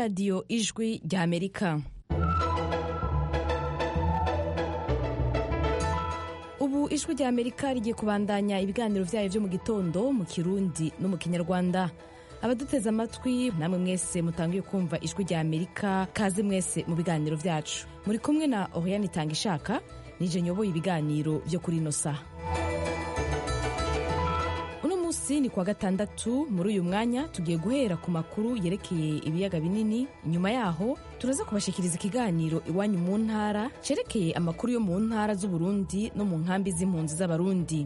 radiyo ijwi rya amerika ubu ijwi rya amerika rigiye kubandanya ibiganiro byayo byo mu gitondo mu kirundi no mu kinyarwanda abaduteze amatwi namwe mwese mutangiye kumva ijwi rya amerika kaze mwese mu biganiro byacu muri kumwe na oriyani itanga ishaka nije nyoboye ibiganiro byo kuri ino saha uno munsi ni kuwa gatandatu muri uyu mwanya tugiye guhera ku makuru yerekeye ibiyaga binini nyuma yaho turaza kubashikiriza ikiganiro iwanyu mu ntara cerekeye amakuru yo mu ntara z'uburundi no mu nkambi z'impunzi z'abarundi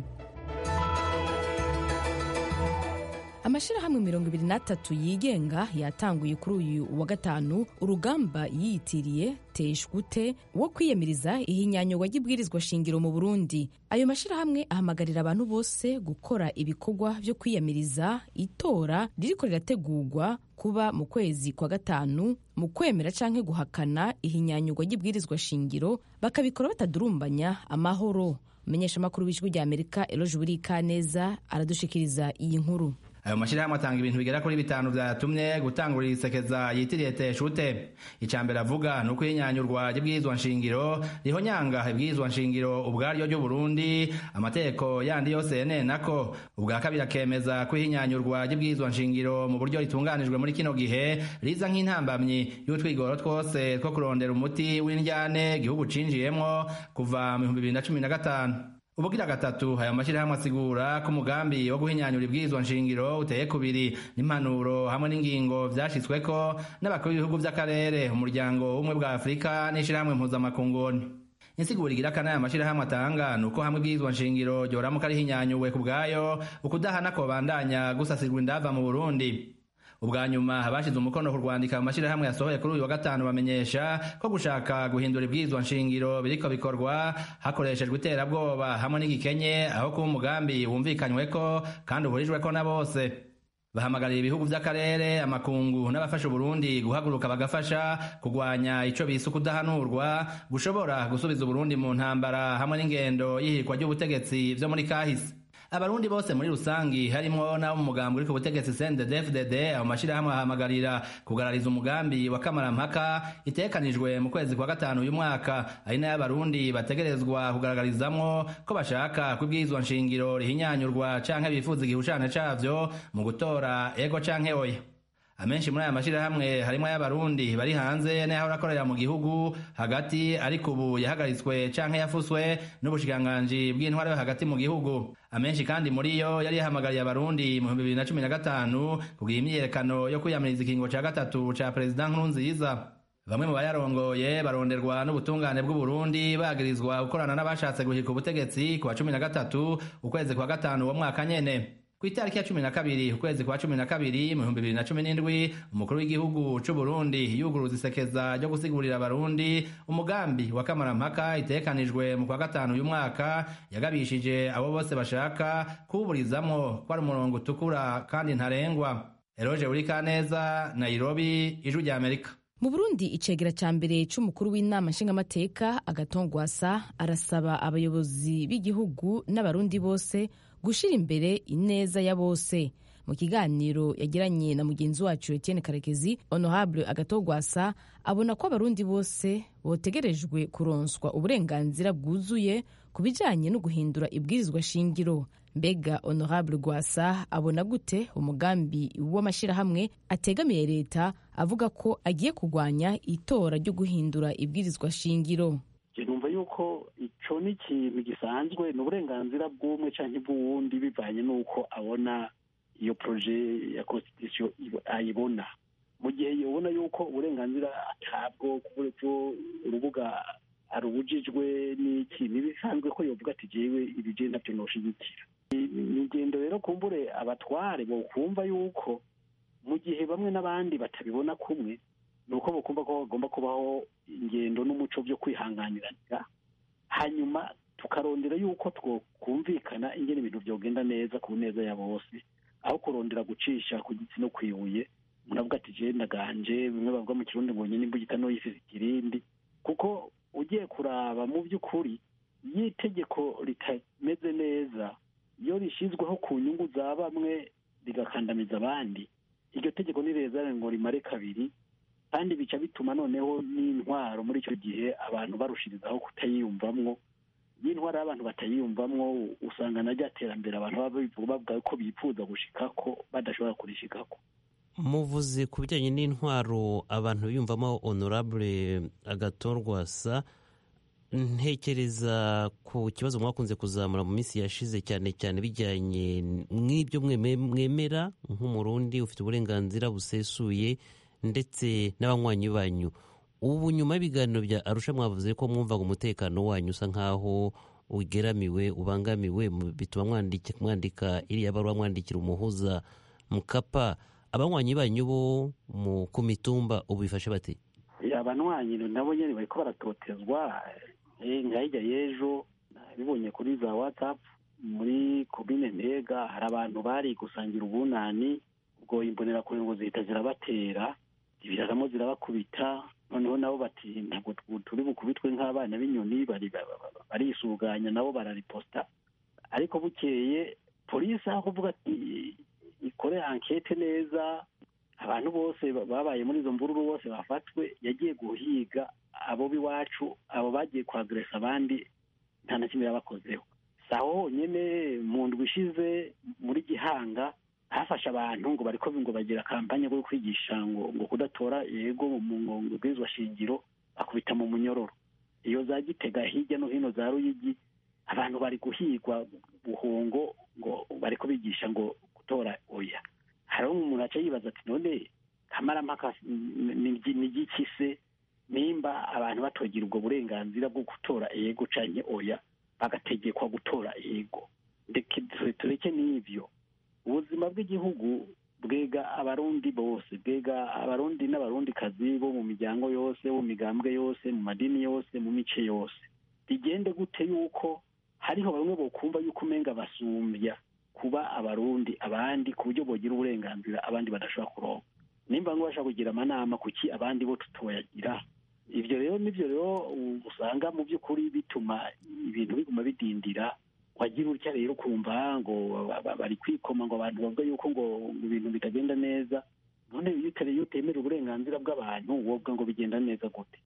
amashyirahamwe mirongo ibiri n'atatu yigenga yatanguye kuri uyu wa gatanu urugamba yiyitiriye teshwute wo kwiyamiriza ihinyanyurwa ry'ibwirizwa shingiro mu burundi ayo mashyirahamwe ahamagarira abantu bose gukora ibikorwa byo kwiyamiriza itora ririko rirategurwa kuba mu kwezi kwa gatanu mu kwemera canke guhakana ihinyanyurwa ry'ibwirizwa shingiro bakabikora batadurumbanya amahoro umumenyeshamakuru w'ijwi rya amerika eloje burikaneza aradushikiriza iyi nkuru ayo mashyirahamwe atanga ibintu bigera kuri bitanu vyatumye gutangurira isekeza yitiriye teshute ica mbere avuga ni uko ihinyanyurwa ry'ibwirizwa nshingiro rihonyanga ibwirizwa nshingiro ubwaryo ry'uburundi amategeko yandi yose yenenako ubwa kabiri akemeza ko ihinyanyurwa ry'ibwirizwa nshingiro mu buryo ritunganijwe muri kino gihe riza nk'intambamyi y'utwigoro twose two kurondera umuti w'indyane igihugu cinjiyemwo kuva mu bihumbi bibiri na cumi na gatanu ubugira gatatu aya mashyirahamwe asigura ko umugambi wo guhinyanyura ibwirizwa nshingiro uteye kubiri n'impanuro hamwe n'ingingo vyashitsweko n'abakuru b'ibihugu vy'akarere umuryango w'ubumwe bwa afurika n'ishirahamwe mpuzamakunguni insiguro igira kane aya mashyirahamwe atanga ni uko hamwe ibwirizwa nshingiro ryoramuka rihinyanyuwe ku bwayo ukudahana kobandanya gusasirwa indava mu burundi ubwa nyuma abashize umukono ku rwandika mu mashyirahamwe yasohoye kuri uyu wa gatanu bamenyesha ko gushaka guhindura ibwirizwa nshingiro biriko bikorwa hakoreshejwe iterabwoba hamwe n'igikenye aho kuba umugambi wumvikanyweko kandi uhurijweko na bose bahamagarira ibihugu vy'akarere amakungu n'abafasha uburundi guhaguruka bagafasha kugwanya ico bise ukudahanurwa gushobora gusubiza uburundi mu ntambara hamwe n'ingendo y'ihirikwa ry'ubutegetsi vyo muri kahise abarundi bose muri rusangi harimwo n'abo mu mugambi uri ku butegetsi CNDD-FDD abo mashirahamwe ahamagarira kugarariza umugambi wa kamarampaka itekanijwe mu kwezi kwa gatanu uyu mwaka ari nayo abarundi bategerezwa kugaragarizamwo ko bashaka ko ibwirizwa nshingiro rihinyanyurwa canke bifuza igihushane cavyo mu gutora ego canke oya amenshi muri aya mashirahamwe harimwo ay'abarundi bari hanze n'aho akorera mu gihugu hagati ariko ubu yahagaritswe canke yafuswe n'ubushikiranganji bw'intwara yo hagati mu gihugu amenshi kandi muri yo yari yahamagariye abarundi mu bihumbi bibiri na cumi na gatanu kugira imyiyerekano yo kwiyamiriza ikingo ca gatatu ca perezida nkurunziza bamwe mu bayarongoye baronderwa n'ubutungane bw'uburundi bagirizwa gukorana n'abashatse guhirika ubutegetsi ku wa cumi na gatatu ukwezi kwa gatanu uwo mwaka nyene ku itariki ya cumi na kabiri ukwezi kwa cumi na kabiri mu bihumbi bibiri na cumi n'indwi umukuru w'igihugu c'uburundi yuguruza isekeza ryo gusigurira abarundi umugambi wa kamarampaka itekanijwe mu kwa gatanu uyu mwaka yagabishije abo bose bashaka kuwuburizamwo ko ari umurongo utukura kandi ntarengwa eroje urikaneza nairobi ijwi rya amerika mu burundi icegera ca mbere c'umukuru w'inama nshingamateka agatongwasa arasaba abayobozi b'igihugu n'abarundi bose gushira imbere ineza ya bose mu kiganiro yagiranye na mugenzi wacu Etienne Karekezi honorable agatogwasa abona ko abarundi bose botegerejwe kuronswa uburenganzira bwuzuye ku bijanye no guhindura ibwirizwa shingiro mbega honorable gwasa abona gute umugambi w'amashirahamwe ategamiye leta avuga ko agiye kurwanya itora ryo guhindura ibwirizwa shingiro numva yuko ico ni ikintu gisanzwe ni uburenganzira bw'umwe canke bw'uwundi bivanye n'uko abona iyo proje ya constitution ayibona mu gihe yobona yuko uburenganzira atabwo kubwo urubuga arubujijwe n'iki ntibisanzwe ko yovuga ati jewe ibi je navyo noshigikira ni ingendo rero kumbure abatware bokumva yuko mu gihe bamwe n'abandi batabibona kumwe ni uko bakumva ko bagomba kubaho ingendo n'umuco byo kwihanganiranira hanyuma tukarondera yuko twokumvikana ingene ibintu byogenda neza ku neza ya bose aho kurondera gucisha ku gitsi no kwibuye umuntu avuga ati je ndaganje bimwe bavuga mu kirundi ngo nyine imbugita no yifise ikirindi kuko ugiye kuraba mu by'ukuri iyo itegeko ritameze neza iyo rishyizweho ku nyungu za bamwe rigakandamiza abandi iryo tegeko nireza ngo rimare kabiri kandi bica bituma noneho n'intwaro muri icyo gihe abantu barushirizaho kutayiyumvamwo iyo intwaro y'abantu batayiyumvamwo usanga na rya terambere abantu baba bavuga ko bifuza gushikako badashobora kurishikako muvuze ku bijyanye n'intwaro abantu biyumvamo honorable agatorwasa ntekereza ku kibazo mwakunze kuzamura mu minsi yashize cyane cyane bijyanye n'ibyo mwemera nk'umurundi ufite uburenganzira busesuye ndetse n'abanywanyi banyu ubu nyuma y'ibiganiro bya arusha mwavuze ko mwumvaga umutekano wanyu usa nk'aho ugeramiwe ubangamiwe bituma mwandika iriya baruwa mwandikira umuhuza mukapa abanywanyi banyu bo ku mitumba ubu bifashe bate abanywanyi nabo nyine bari ko baratotezwa nka hirya y'ejo bibonye kuri za watsapu muri komine ntega hari abantu bari gusangira ubunani ubwo imbonerakure ngo zihita zirabatera zibiraramo zirabakubita noneho nabo bati ntabwo turi bukubitwe nk'abana b'inyoni barisuganya nabo barariposta ariko bukeye polisi aho kuvuga ati ikore ankete neza abantu bose babaye muri izo mvururu bose bafatwe yagiye guhiga abo b'iwacu abo bagiye kwageresa abandi nta na kimwe yabakozeho si aho honyine mu ndwi ishize muri gihanga hafashe abantu ngo bariko ngo bagira kampanye yo kwigisha ngo ngo kudatora yego mu bwirizwa shingiro bakubita mu munyororo iyo za gitega hirya no hino za ruyigi abantu bari guhigwa buhungo ngo bariko bigisha ngo gutora oya hariho umuntu aca yibaza ati none kamarampaka ni igiki se nimba abantu batogira ubwo burenganzira bwo gutora yego canke oya bagategekwa gutora yego tureke n'ivyo ubuzima bw'igihugu bwega abarundi bose bwega abarundi n'abarundikazi bo mu miryango yose mu migambwe yose mu madini yose mu mice yose bigende gute yuko hariho bamwe bokumva yuko umenga basumbya kuba abarundi abandi ku buryo bogira uburenganzira abandi badashobora kuronka nimba ngo bashaka kugira amanama kuki abandi bo tutoyagira ibyo rero nibyo rero usanga mu by'ukuri bituma ibintu biguma bidindira wagira utya rero ukumva ngo bari kwikoma ngo abantu bavuga yuko ngo ibintu bitagenda neza none iyo utemera uburenganzira bw'abantu woga ngo bigenda neza gute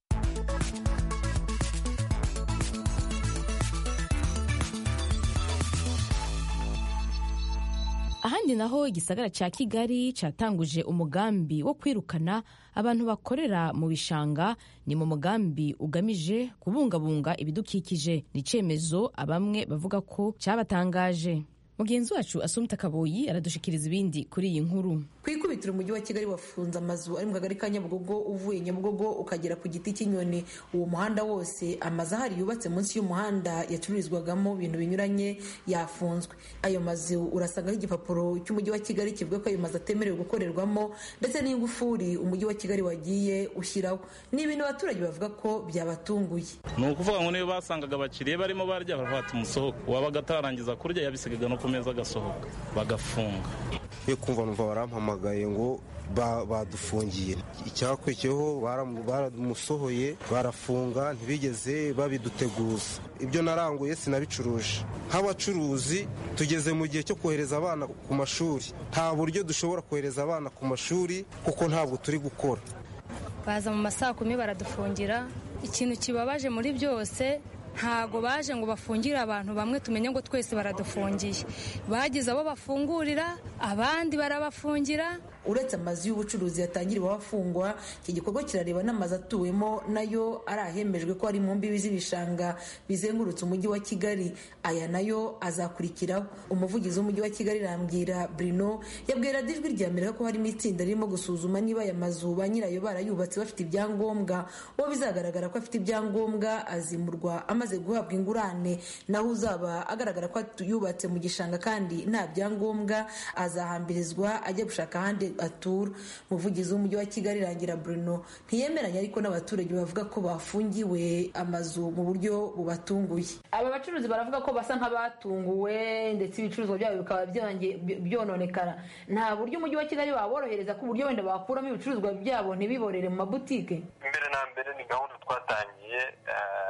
ahandi naho igisagara cya kigali cyatanguje umugambi wo kwirukana abantu bakorera mu bishanga ni mu mugambi ugamije kubungabunga ibidukikije ni icyemezo abamwe bavuga ko cyabatangaje mugenzi wacu asumta kaboyi aradushikiriza ibindi kuri iyi nkuru ku ikubitiro umujyi wa kigali wafunze amazu ari mu kagari ka nyabugogo uvuye nyabugogo ukagera ku giti cy'inyoni uwo muhanda wose amazu ahari yubatse munsi y'umuhanda yacururizwagamo ibintu binyuranye yafunzwe ayo mazu urasangaho igipapuro cy'umujyi wa kigali kivuga ko ayo mazu atemerewe gukorerwamo ndetse n'ingufuri umujyi wa kigali wagiye ushyiraho ni ibintu abaturage bavuga ko byabatunguye ni ukuvuga ngo niyo basangaga abakiriya barimo barya baravuga ati musohoke wabaga atararangiza kurya yabisigaga no ku meza agasohoka bagafunga yo kumva numva barampamagaye ngo badufungiye icyakurikiyeho baramusohoye barafunga ntibigeze babiduteguza ibyo naranguye sinabicuruje nk'abacuruzi tugeze mu gihe cyo kohereza abana ku mashuri nta buryo dushobora kohereza abana ku mashuri kuko ntabwo turi gukora baza mu masaa kumi baradufungira ikintu kibabaje muri byose ntago baje ngo bafungire abantu bamwe tumenye ngo twese baradufungiye bagize abo bafungurira abandi barabafungira uretse amazu y'ubucuruzi yatangiriweho afungwa iki gikorwa kirareba n'amazu atuwemo nayo ari ahemejwe ko ari mu mbibi z'ibishanga bizengurutse umujyi wa kigali aya nayo azakurikiraho umuvugizi w'umujyi wa kigali rambwira brino yabwira ijwi rya mbere ko harimo itsinda ririmo gusuzuma niba aya mazu ba nyirayo barayubatse bafite ibyangombwa uwo bizagaragara ko afite ibyangombwa azimurwa amaze guhabwa ingurane naho uzaba agaragara ko yubatse mu gishanga kandi nta byangombwa azahambirizwa ajya gushaka ahandi atura umuvugizi w'umujyi wa kigali rangira bruno ntiyemeranya ariko n'abaturage bavuga ko bafungiwe amazu mu buryo bubatunguye aba bacuruzi baravuga ko basa nk'abatunguwe ndetse ibicuruzwa byabo bikaba byononekara nta buryo umujyi wa kigali waborohereza ku buryo wenda bakuramo ibicuruzwa byabo ntibiborere mu mabutike mbere na mbere ni gahunda twatangiye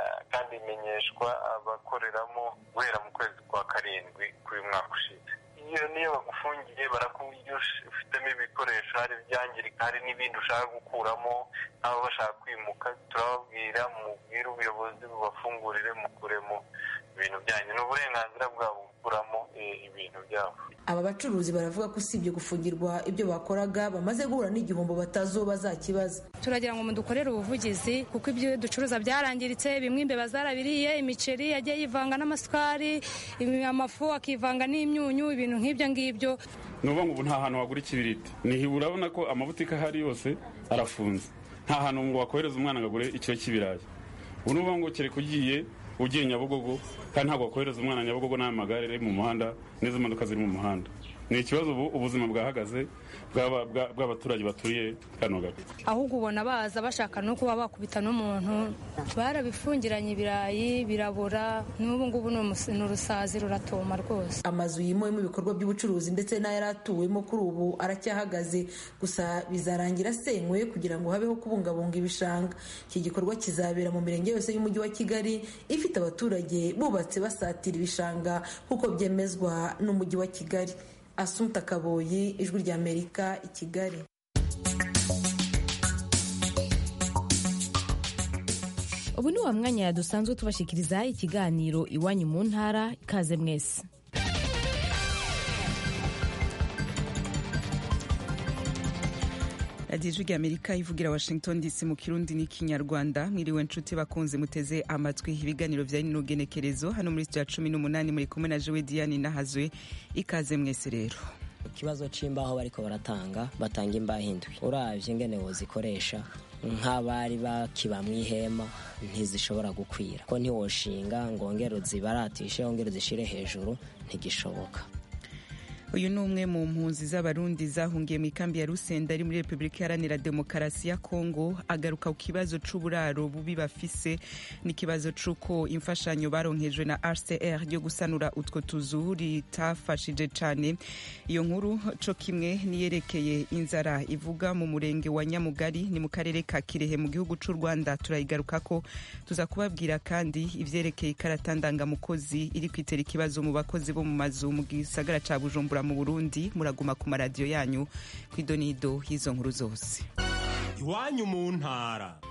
kandi imenyeshwa abakoreramo guhera mu kwezi kwa karindwi k'uyu mwaka ushize iyo niyo bagufungiye barakubwira ufitemo ibikoresho hari ibyangirika hari n'ibindi ushaka gukuramo nk'aba bashaka kwimuka turababwira mubwire ubuyobozi bubafungurire mukuremo ibintu byanyu ni uburenganzira bwabo gukuramo ibintu byabo aba bacuruzi baravuga ko usibye gufungirwa ibyo bakoraga bamaze guhura n'igihombo batazuba bazakibaza turagira ngo mudukorere ubuvugizi kuko ibyo ducuruza byarangiritse bimwe imbeba zarabiriye imiceri yagiye yivanga n'amasukari amafu akivanga n'imyunyu ibintu nk'ibyo ngibyo ni ukuvuga ngo ubu nta hantu wagura ikibiriti nihi urabona ko amabutike ahari yose arafunze nta hantu ngo wakohereza umwana ngo agure ikiro cy'ibirayi ubu ni ukuvuga ngo kereka ugiye ugiye nyabugogo kandi ntabwo wakohereza umwana nyabugogo n'amagare ari mu muhanda n'izo modoka ziri mu muhanda ni ikibazo ubu ubuzima bwahagaze bw'abaturage baturiye kano gace ahubwo ubona baza bashaka no kuba bakubita n'umuntu barabifungiranye ibirayi birabura n'ubu ngubu ni urusazi ruratoma rwose amazu yimuwemo ibikorwa by'ubucuruzi ndetse n'ayari atuwemo kuri ubu aracyahagaze gusa bizarangira asenywe kugira ngo habeho kubungabunga ibishanga iki gikorwa kizabera mu mirenge yose y'umujyi wa kigali ifite abaturage bubatse basatira ibishanga nk'uko byemezwa n'umujyi wa kigali asunta kaboyi ijwi ry'amerika i kigali ubu ni wa mwanya dusanzwe tubashikiriza ikiganiro iwanyu mu ntara ikaze mwese radiyo ijwi ry'amerika ivugira washington dc mu kirundi n'ikinyarwanda mwiriwe nshuti bakunze muteze amatwi ibiganiro bya rino genekerezo hano muri sitidiyo cumi n'umunani muri kumwe na jowe diane nahazwe ikaze mwese rero ikibazo c'imbaho bariko baratanga batanga imbaho indwi uravye ingene wozikoresha nk'abari bakiba mu ihema ntizishobora gukwira ko ntiwoshinga ngo wongere uzibaratishe wongere uzishire hejuru ntigishoboka uyu ni umwe mu mpunzi z'abarundi zahungiye mu ikambi ya rusenda ari muri repubulika iharanira demokarasi ya kongo agaruka ku kibazo c'uburaro bubi bafise n'ikibazo c'uko imfashanyo baronkejwe na rcr yo gusanura utwo tuzu ritafashije cane iyo nkuru co kimwe niyerekeye inzara ivuga mu murenge wa nyamugari ni mu karere ka kirehe mu gihugu c'u rwanda turayigarukako tuza kubabwira kandi ivyerekeye ikarata ndangamukozi iri kwitera ikibazo mu bakozi bo mu mazu mu gisagara ca bujumbura mu burundi muraguma ku maradiyo yanyu ku idonido y'izo nkuru zose iwanyu mu ntara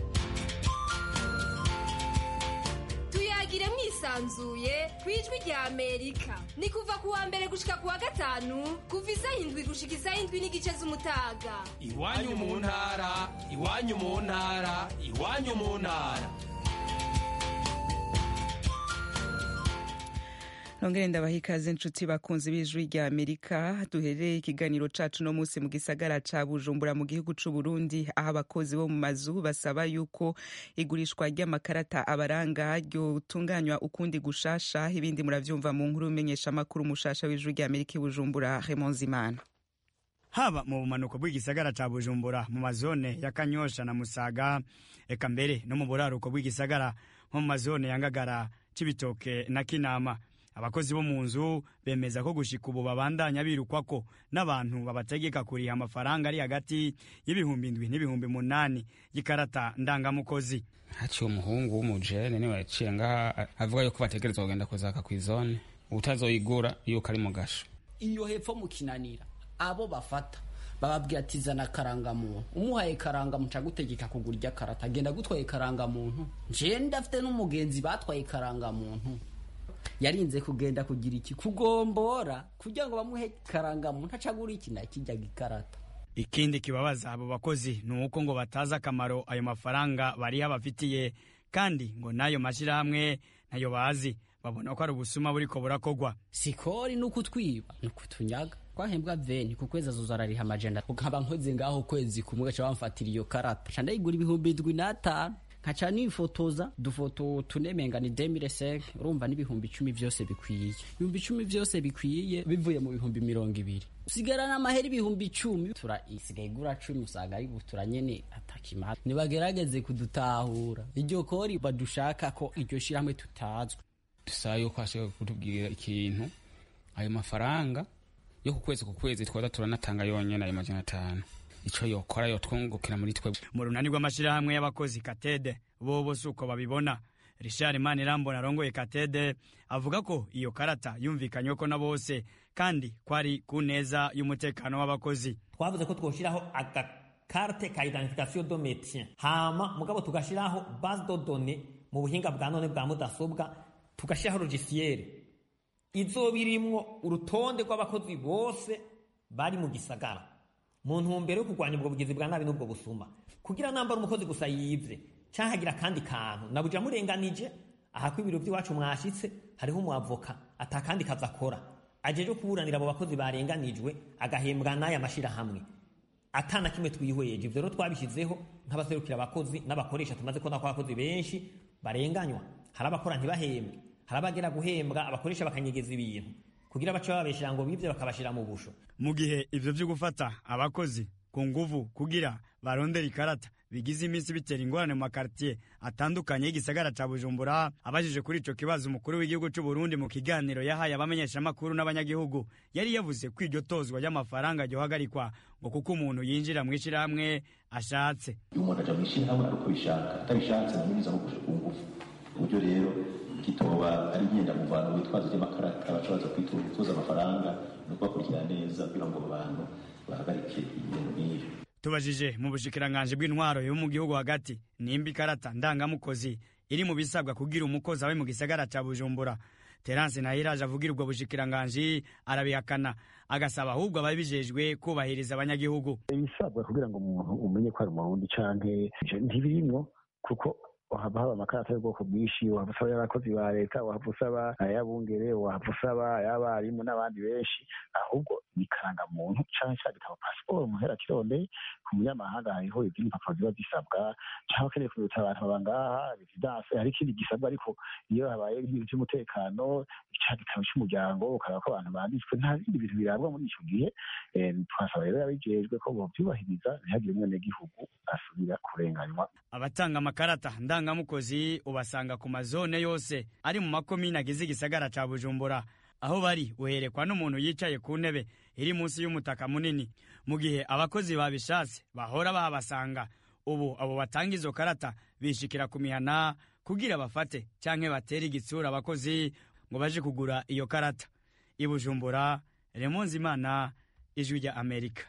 tuyagire mwisanzuye ku ijwi rya amerika ni kuva ku wa mbere gushika ku wa gatanu kuva isaha indwi gushika isaha indwi n'igice z'umutaga iwanyu mu ntara iwanyu mu ntara iwanyu mu ntara nongere ndabaha ikaze nshuti bakunzi b'ijwi rya amerika duhereye ikiganiro cacu no munsi mu gisagara ca bujumbura mu gihugu c'u burundi aho abakozi bo mu mazu basaba yuko igurishwa ry'amakarata abaranga ryotunganywa ukundi gushasha ibindi muravyumva mu nkuru umenyesha amakuru mushasha w'ijwi rya amerika i bujumbura Raymond Zimana haba mu bumanuko bw'igisagara ca bujumbura mu mazone ya kanyosha na musaga eka mbere no mu buraruko bw'igisagara nko mu mazone ya ngagara c'ibitoke na kinama abakozi bo mu nzu bemeza ko gushika ubu babandanya birukwako n'abantu babategeka kuriha amafaranga ari hagati y'ibihumbi indwi n'ibihumbi munani y'ikarata ndangamukozi haciye umuhungu w'umujene niwe yaciye ngaha avuga yuko bategerezwa kugenda kuzaka kw'izone utazoyigura yuko ari mu gasho iyo hepfo mu kinanira abo bafata bababwira ati zana karangamuntu umuhaye karangamuntu agutegeka kugura irya karata agenda agutwaye karangamuntu njewe ndafite n'umugenzi batwaye karangamuntu yarinze kugenda kugira iki kugombora kugira ngo bamuhe karangamuntu acagura iki na kijyaga ikarata ikindi kibabaza abo bakozi ni uko ngo batazi akamaro ayo mafaranga bariho bafitiye kandi ngo n'ayo mashyirahamwe ntayo bazi babona ko ari ubusuma buriko burakogwa sikori ni ukutwiba ni ukutunyaga twahembwa veni ku kwezi azoza arariha amajana nkaba nkoze ngaho kwezi kumwe gaca bamfatira iyo karata ca ndayigura ibihumbi indwi n'atanu nkaca nifotoza dufoto tunemenga ni demire seke urumva n'ibihumbi icumi vyose bikwiye ibihumbi icumi vyose bikwiye bivuye mu bihumbi mirongo ibiri usigarana amahera ibihumbi icumi tura isigaye igura cumi usanga ari butura nyene atakimara nibagerageze kudutahura iryo kori badushaka ko iryo shirahamwe tutazwi dusaba yuko hashobora kutubwira ikintu ayo mafaranga yo ku kwezi ku kwezi twaza turanatanga yonyene ayo majana atanu ico yokora yotwungukira muri twe mu runani rw'amashirahamwe y'abakozi katede bobo si uko babibona richard manirambona arongoye katede avuga ko iyo karata yumvikanywe ko na bose kandi ko ari ku neza y'umutekano w'abakozi twavuze ko twoshyiraho agakarte ka identification do métier hama mugabo tugashyiraho base de données mu buhinga bwa none bwa mudasobwa tugashyiraho logiciel izoba irimwo urutonde rw'abakozi bose bari mu gisagara mu ntumbero yo kurwanya ubwo bugizi bwa nabi n'ubwo busuma kugira nambara umukozi gusa yivye canke agira akandi kantu nabuja murenganije aha ko ibiro by'iwacu mwashitse hariho umuavoka atakandi kazi akora ajeje kuburanira abo bakozi barenganijwe agahembwa n'aya mashirahamwe atana kimwe twihweje ivyo rero twabishyizeho nk'abaserukira abakozi n'abakoresha tumaze kubona ko abakozi benshi barenganywa hari abakora ntibahembwe hari abagera guhembwa abakoresha bakanyegeza ibintu kugira bace bababeshera ngo bivye bakabashira mu busho mu gihe ivyo vyo gufata abakozi ku nguvu kugira barondera ikarata bigize iminsi bitera ingorane mu makartier atandukanye y'igisagara ca bujumbura abajije kuri ico kibazo umukuru w'igihugu c'u burundi mu kiganiro yahaye abamenyeshamakuru n'abanyagihugu yari yavuze ko iryo tozwa ry'amafaranga ryohagarikwa ngo kuko umuntu yinjira mu ishirahamwe ashatse iyo umuntu aja mu ishirahamwe ari uko bishaka atabishatse namunyuza nko ku nguvu uburyo rero kitoba ari ngenda muvano witwaza ry'amakarata baca kwituza amafaranga no kubakurikirana neza kugira ngo abantu bahagarike ibintu nk'ivyo tubajije mu bushikiranganji bw'intwaro yo mu gihugu hagati nimba ikarata ndangamukozi iri mu bisabwa kugira umukozi abe mu gisagara ca bujumbura terance nahiraje avugira ubwo bushikiranganji arabihakana agasaba ahubwo ababijejwe kubahiriza abanyagihugu ibisabwa kugira ngo umuntu umenye ko ari umurundi canke ntibirimwo kuko wahava haba amakarata y'ubwoko bwinshi wahava usaba y'abakozi ba leta wahava usaba ay'abungere wahava usaba ay'abarimu n'abandi benshi ahubwo ni karangamuntu canke ca gitabo pasiporo muhera kirondeye ku munyamahanga hariho izindi mpapuro ziba zisabwa canke ukeneye kubibutsa abantu baba ngaha residence hari ikindi gisabwa ariko iyo habaye ibintu vy'umutekano ca gitabo c'umuryango ukaraba ko abantu banditswe nta bindi bintu birabwa muri ico gihe twasaba rero yabijejwe ko bovyubahiriza ntihagire umwenegihugu asubira kurenganywa abatanga amakarata ndangamukozi ubasanga ku mazone yose ari mu makomine agize igisagara ca bujumbura aho bari uherekwa n'umuntu yicaye ku ntebe iri munsi y'umutaka munini mu gihe abakozi babishatse bahora bahabasanga ubu abo batanga izo karata bishikira ku mihana kugira bafate canke batere igitsura abakozi ngo baje kugura iyo karata i bujumbura remonzi imana ijwi rya amerika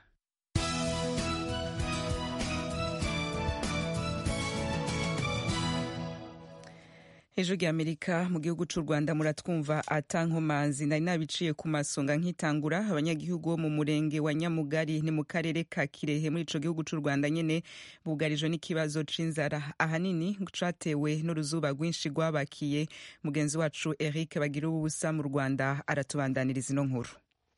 ejo ry'amerika mu gihugu cy'u rwanda muratwumva atankomanzi nari nabiciye ku masonga nkitangura abanyagihugu bo mu murenge wa nyamugari ni mu karere ka kirehe muri ico gihugu cy'u rwanda nyene bugarijwe n'ikibazo c'inzara ahanini catewe n'uruzuba rwinshi rwabakiye mugenzi wacu eric bagira ubusa mu rwanda aratubandaniriza ino nkuru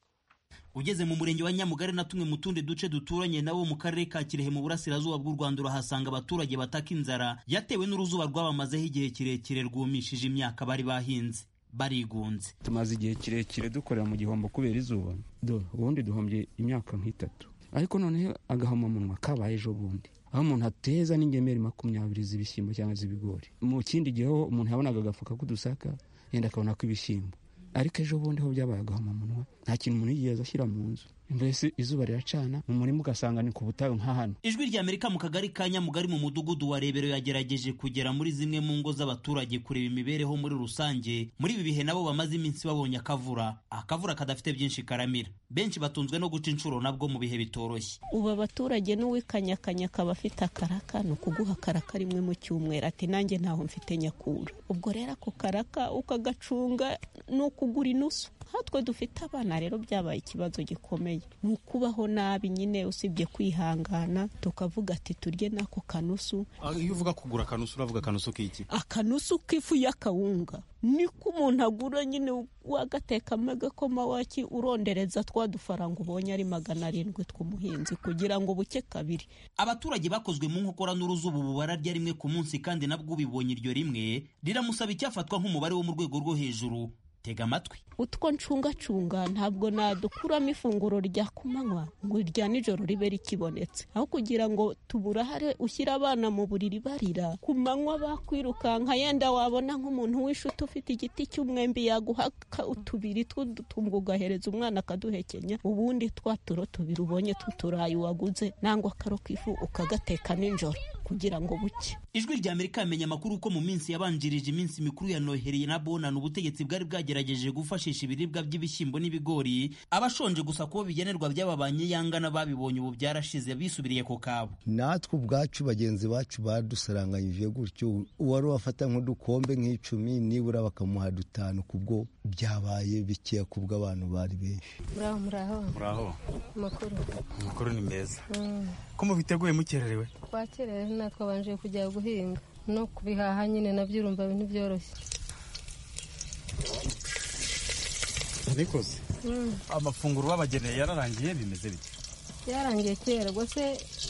ugeze mu murenge wa nyamugari na tumwe mu tundi duce duturanye nabo mu karere ka kirehe mu burasirazuba bw'u rwanda urahasanga abaturage bataka inzara yatewe n'uruzuba rwabamazeho igihe kirekire rwumishije imyaka bari bahinze barigunze tumaze igihe kirekire dukorera mu gihombo kubera izuba do ubundi duhombye imyaka nk'itatu ariko noneho agahomamunwa kabaye ejo bundi aho umuntu ateza n'ingemeri makumyabiri z'ibishyimbo cyangwa z'ibigori mu kindi gihe ho umuntu yabonaga agafuka k'udusaka yenda akabona ko ibishyimbo ariko ejo bundi ho byabaye agahomamunwa nta kintu umuntu yigeze ashyira mu nzu mbese izuba riracana mu murima ugasanga ni ku butayu nka hano ijwi rya amerika mu kagari ka nyamugari mu mudugudu wa rebero yagerageje kugera muri zimwe mu ngo z'abaturage kureba imibereho muri rusange muri ibi bihe nabo bamaze iminsi babonye akavura akavura kadafite byinshi karamira benshi batunzwe no guca inshuro nabwo mu bihe bitoroshye ubu abaturage n'uwikanyakanya akaba afite akaraka ni ukuguha akaraka rimwe mu cyumweru ati nanjye ntaho mfite nyakura ubwo rero ako karaka ukagacunga ni ukugura inusu hatwe dufite abana rero byabaye ikibazo gikomeye ni ukubaho nabi nyine usibye kwihangana tukavuga ati turye n'ako kanusu iyo uvuga kugura akanusu uravuga akanusu k'iki akanusu k'ifu y'akawunga niko umuntu agura nyine wagatekamo agakoma waki urondereza twa dufaranga ubonye ari magana arindwi tw'umuhinzi kugira ngo buke kabiri abaturage bakozwe mu nkokora n'uruzuba ubu bararya rimwe ku munsi kandi nabwo ubibonye iryo rimwe riramusaba icyafatwa nk'umubare wo mu rwego rwo hejuru tega amatwi utwo ncungacunga ntabwo nadukuramo ifunguro rya kumanywa ngo irya nijoro ribe rikibonetse aho kugira ngo tuburahare ushyire abana mu buriri barira ku manywa bakwirukanka yenda wabona nk'umuntu w'inshuti ufite igiti cy'umwembe yaguha utubiri tw'udutumbwe ugahereza umwana akaduhekenya ubundi twa turo tubiri ubonye tw'uturayi waguze nangwa akaro k'ifu ukagateka nijoro kugira ngo buke ijwi rya amerika yamenye amakuru ko mu minsi yabanjirije iminsi mikuru ya noheri na bonana ubutegetsi bwari bwagerageje gufashisha ibiribwa by'ibishyimbo n'ibigori abashonje gusa kubo bigenerwa by'ababanye yanga n'ababibonye ubu byarashize bisubiriye ku kabo natwe ubwacu bagenzi bacu badusaranganyije gutyo uwari wafata nk'udukombe nk'icumi nibura bakamuha dutanu kubwo byabaye bikeya kubwo abantu bari benshi muraho muraho muraho amakuru amakuru ni meza ko mubiteguye mukererewe twakerewe natwabanje kujya guhinga no kubihaha nyine nabyo urumva ibintu byoroshye nikoze amafunguro babageneye yararangiye bimeze bite byarangiye kera rwose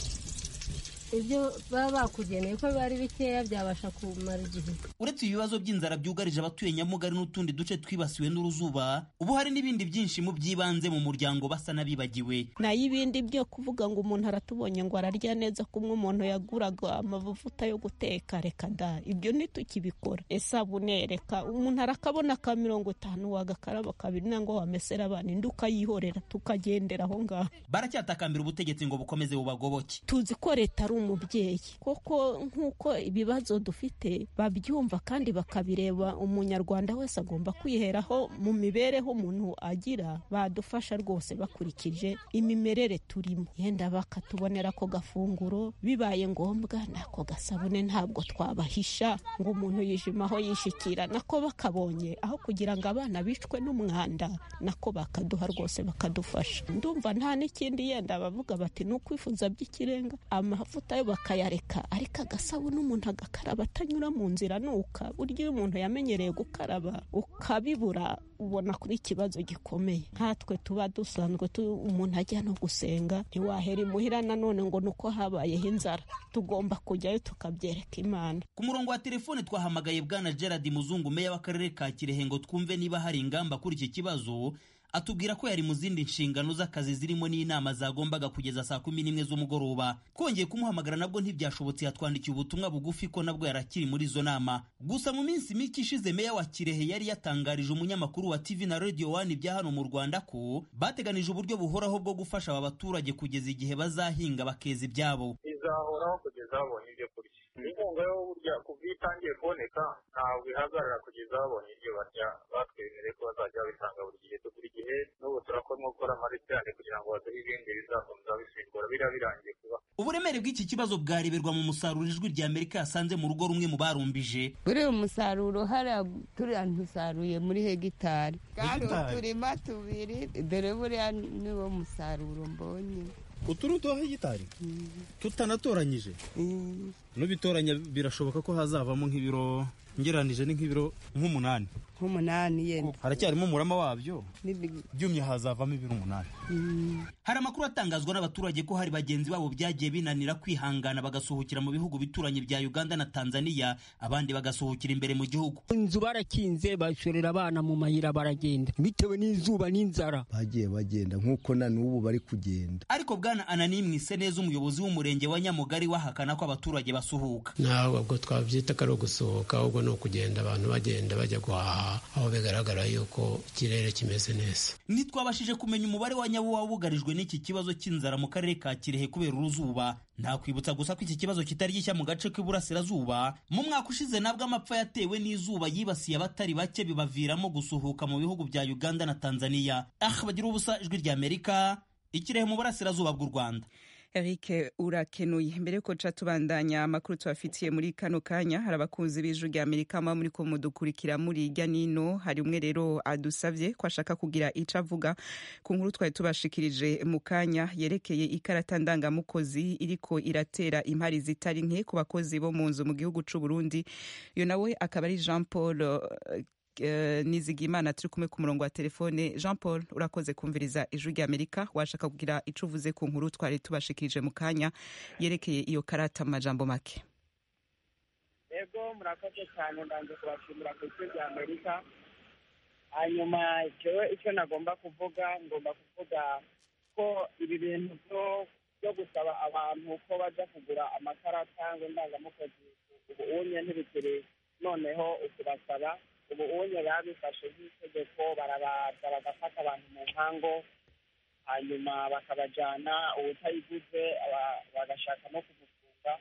ibyo baba bakugeneye ko biba ari bikeya byabasha kumara igihe uretse ibibazo by'inzara byugarije abatuye nyamugari n'utundi duce twibasiwe n'uruzuba ubu hari n'ibindi byinshi mu by'ibanze mu muryango basa n'abibagiwe nayo ibindi byo kuvuga ngo umuntu aratubonye ngo ararya neza kumwe umuntu yaguraga amavuta yo guteka reka da ibyo ntitukibikora isabune reka umuntu arakabona ka mirongo itanu wagakaraba kabiri nangwa wamesera abana indi ukayihorera tukagendera aho ngaho baracyatakambira ubutegetsi ngo bukomeze bubagoboke tuzi ko leta ari umubyeyi koko nk'uko ibibazo dufite babyumva kandi bakabireba umunyarwanda wese agomba kwiheraho mu mibereho umuntu agira badufasha rwose bakurikije imimerere turimo yenda bakatubonera ako gafunguro bibaye ngombwa n'ako gasabune ntabwo twabahisha ngo umuntu yijimaho yishikira nako bakabonye aho kugira ngo abana bicwe n'umwanda nako bakaduha rwose bakadufasha ndumva nta n'ikindi yenda bavuga bati ni ukwifuza by'ikirenga amavuta yo bakayareka ariko agasabune umuntu agakaraba atanyura mu nzira nuka burya iyo umuntu yamenyereye gukaraba ukabibura ubona kuri ikibazo gikomeye nkatwe tuba dusanzwe umuntu ajya no gusenga ntiwahera imuhira nanone ngo ni uko habayeho inzara tugomba kujyayo tukabyereka imana ku murongo wa telefone twahamagaye bwana gerard muzungu meya w'akarere ka kirehe ngo twumve niba hari ingamba kuri iki kibazo atubwira ko yari mu zindi nshingano z'akazi zirimo n'inama zagombaga kugeza saa kumi n'imwe z'umugoroba twongeye kumuhamagara nabwo ntibyashobotse yatwandikiye ubutumwa bugufi ko nabwo yarakiri muri izo nama gusa mu minsi mike ishize meya wa kirehe yari yatangarije umunyamakuru wa tv na radio one ibya hano mu rwanda ko bateganije uburyo buhoraho bwo gufasha aba baturage kugeza igihe bazahinga bakeza ibyabo izahoraho kugeza babonye ibyo kurya inkunga yo burya kuva iyo itangiye kuboneka ntabwo ihagarara kugeza babonye ibyo barya batwemereye ko bazajya babitanga buri gihe buri gihe n'ubu turakoramo gukora amaritiyane kugira ngo baduhe ibindi bizakomeza bisimbura biriya birangiye kuba uburemere bw'iki kibazo bwareberwa mu musaruro ijwi rya amerika yasanze mu rugo rumwe mu barumbije buriya umusaruro hariya turiya ntusaruye muri hegitari kandi uturima tubiri dore buriya niwo musaruro mbonye utu ni utuha hegitari tutanatoranyije nubitoranya birashoboka ko hazavamo nk'ibiro ngeranije ni nk'ibiro nk'umunani nk'umunani yenda haracyarimo umurama wabyo byumye hazavamo ibiro umunani hari amakuru atangazwa n'abaturage ko hari bagenzi babo byagiye binanira kwihangana bagasuhukira mu bihugu bituranye bya uganda na tanzania abandi bagasuhukira imbere mu gihugu inzu barakinze bashorera abana mu mayira baragenda bitewe n'izuba n'inzara bagiye bagenda nk'uko na n'ubu bari kugenda ariko bwana anani mwise neza umuyobozi w'umurenge wa nyamugari wahakana ko abaturage basuhuka ntabwo twabyita ko ari ugusohoka ahubwo ni ukugenda abantu bagenda bajya guhaha aho bigaragara yuko ikirere kimeze neza ntitwabashije kumenya umubare wa nyabo wabugarijwe n'iki kibazo cy'inzara mu karere ka kirehe kubera uruzuba ntakwibutsa gusa ko iki kibazo kitari gishya mu gace k'iburasirazuba mu mwaka ushize nabwo amapfa yatewe n'izuba yibasiye abatari bake bibaviramo gusuhuka mu bihugu bya uganda na tanzania ah bagira ubusa ijwi rya amerika ikirehe mu burasirazuba bw'u rwanda Eric urakenuye mbere yuko ca tubandanya amakuru tubafitiye muri kano kanya hari abakunzi b'ijwi rya Amerika muba muri ko mudukurikira muri irya nino hari umwe rero adusavye ko ashaka kugira ico avuga ku nkuru twari tubashikirije mu kanya yerekeye ikarata ndangamukozi iriko iratera impari zitari nke ku bakozi bo mu nzu mu gihugu c'u Burundi iyo nawe akaba ari Jean Paul nizigimana turi kumwe ku murongo wa telefone jean paul urakoze kumviriza ijwi rya amerika washaka kugira icyo uvuze ku nkuru twari tubashikirije mu kanya yerekeye iyo karata mu majambo make yego murakoze cyane ndanze kubashimira ku ijwi rya amerika hanyuma jewe icyo nagomba kuvuga ngomba kuvuga ko ibi bintu byo gusaba abantu ko bajya kugura amakarata ngo ndangamukozi ubu unye ntibikiri noneho ukubasaba ubu unye babifashe nk'itegeko barabaza bagafata abantu mu nkango hanyuma bakabajyana uwutayiguze bagashaka no kumufunga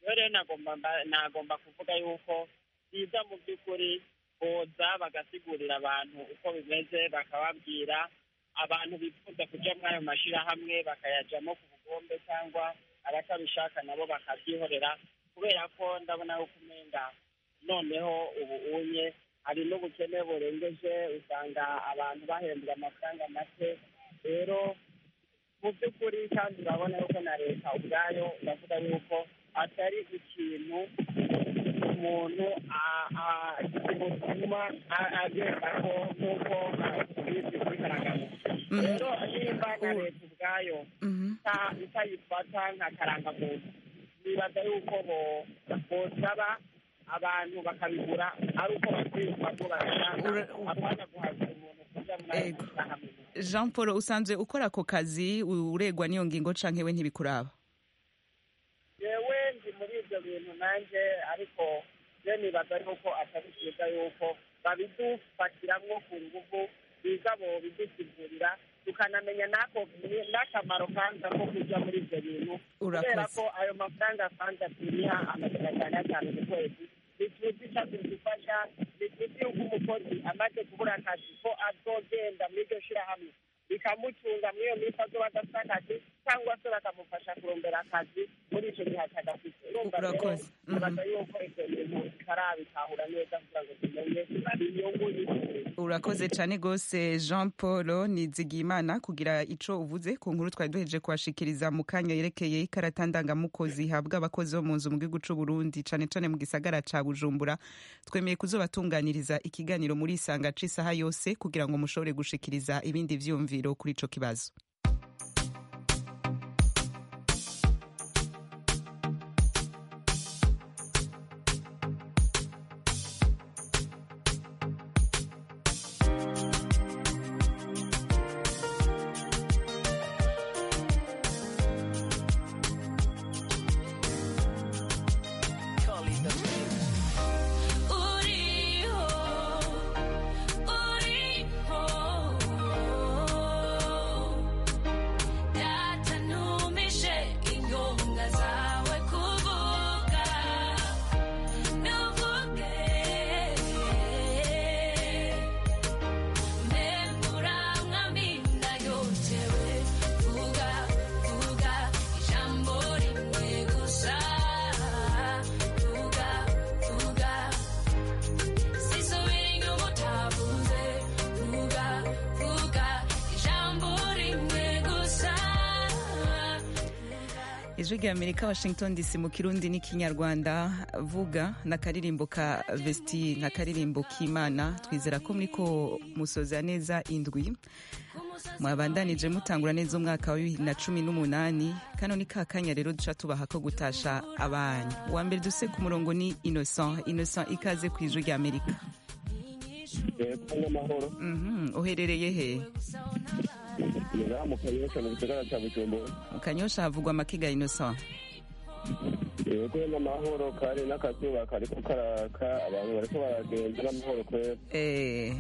rero rero nagomba mba- nagomba kuvuga yuko biza mu by'ukuri boza bagasigurira abantu uko bimeze bakababwira abantu bifuza kuja muri ayo mashyirahamwe bakayajyamo ku bugombe cyangwa abatabishaka nabo bakabyihorera kubera ko ndabona yuko umenga noneho ubu unye hari n'ubukene burengeje usanga abantu bahembwa amafaranga make rero mu by'ukuri kandi urabona yuko na leta ubwayo iravuga yuko atari ikintu umuntu a- a- kimutuma a- agenda ko nk'uko bizi kuri karagamuntu rero nimba na leta ubwayo ita- itayifata nka karangamuntu nibaza yuko bo- bosaba abantu bakabigura ari uko bakwiyumva ko babishaka apana guhaza umuntu kuja muri ayo mashyirahamwe jean paul usanzwe ukora ako kazi uregwa n'iyo ngingo canke we ntibikuraba yewe ndi muri ibyo bintu nanjye ariko je nibaza yuko atari byiza yuko babidufatiramwo ku nguvu biza bo bidusigurira tukanamenya n'ako n'akamaro kanza ko kuja muri ibyo bintu kubera Urakoze. ko ayo mafaranga kanza turiha amajana atanu atanu ku kwezi ntituzi ico tuzifasha ntituzi yuko umukozi amaze kubura akazi ko azogenda muri iryo shirahamwe bikamucunga muri iyo minsi azoba adafite akazi cyangwa se bakamufasha kurondera akazi muri icyo gihe atagafite urumva rero Urakoze. Mhm. nibaza yuko ibyo bintu bitarabitahura neza kugira ngo tumenye inyungu y'ibintu urakoze cyane rwose jean paul nizigiyimana kugira ico uvuze ku nkuru twari duheje kuhashikiriza mu kanya yerekeye ikarata ndangamukozi ihabwa abakozi bo mu nzu mu gihugu c'u burundi cane cane mu gisagara ca bujumbura twemeye kuzobatunganiriza ikiganiro muri isanga c'isaha yose kugira ngo mushobore gushikiriza ibindi vyumviro kuri ico kibazo uriho uriho data ntumishe ingonga zawe kuvuga ntuvuge mbembura mwamina yotewe vuga vuga ijambo rimwe gusa vuga vuga sisubira inyuma utavuze vuga vuga ijambo rimwe gusa ijwi rya amerika washington dc mu kirundi n'ikinyarwanda vuga n'akaririmbo ka vesti nk'akaririmbo k'imana twizera ko muriko musoza neza indwi mwabandanije mutangura neza umwaka wa bibiri na cumi n'umunani kano ni ka kanya rero duca tubaha ko gutasha abanyu uwa mbere duse ku murongo ni innocent innocent ikaze ku ijwi rya amerika n'amahoro Mhm, uherereye he ngaha mu kanyosha mu gisagara cya bujumbura mu kanyosha havugwa amakiga innocent yego n'amahoro kari n'akazuba kariko karaka abantu bariko baragenda n'amahoro kwera Eh,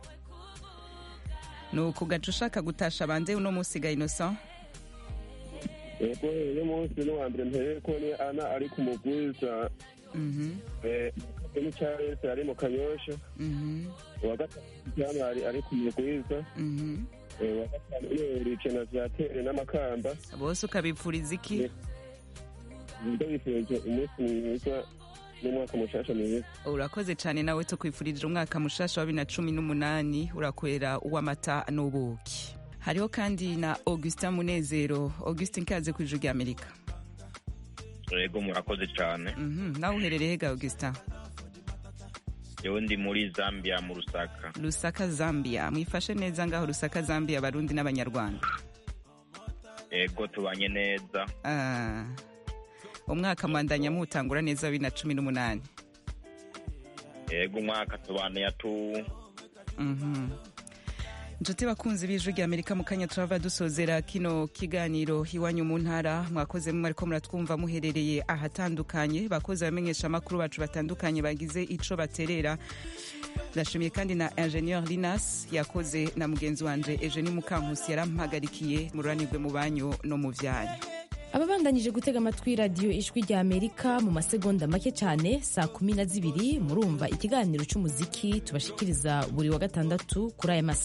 ni uku gaca ushaka gutasha banze uno munsi ga innocent yego uyu munsi n'uwa mbere mpereye ko ni ana ari ku mugwiza Mhm, ni charles ari mu kanyosha mhm, uwa gatatu cyamari ari ku mugwiza mhm. Eh, uwa gatanu ni ricena vyatere n'amakamba bose ukabipfuriza iki nibyo bifurije umunsi mwiza n'umwaka mushasha mwiza urakoze cyane nawe tukwifurije umwaka mushasha wa bibiri na cumi n'umunani urakwera uw'amata n'ubuki hariho kandi na augustin munezero augustin kaze ku ijwi rya amerika yego murakoze cyane Mhm, nawe uherereye ga augustin yewe ndi muri zambia mu rusaka rusaka zambia mwifashe neza ngaho rusaka zambia abarundi n'abanyarwanda yego tubanye neza Ah, umwaka mwandanya muwutangura neza wa bibiri na cumi n'umunani yego umwaka tubane tu Mhm. inshuti bakunzi b'ijwi rya amerika mu kanya turava dusozera kino kiganiro iwanyu mu ntara mwakoze mwe ariko muratwumva muherereye ahatandukanye bakoze abamenyesha amakuru bacu batandukanye bagize ico baterera ndashimiye kandi na ingenieur linas yakoze na mugenzi wanje eugenie mukankusi yarampagarikiye mururanirwe mu banyu no mu vyanyu ababandanyije gutega amatwi radiyo ijwi rya amerika mu masegonda make cyane saa kumi na zibiri murumva ikiganiro cy'umuziki tubashikiriza buri wa gatandatu kuri aya masaha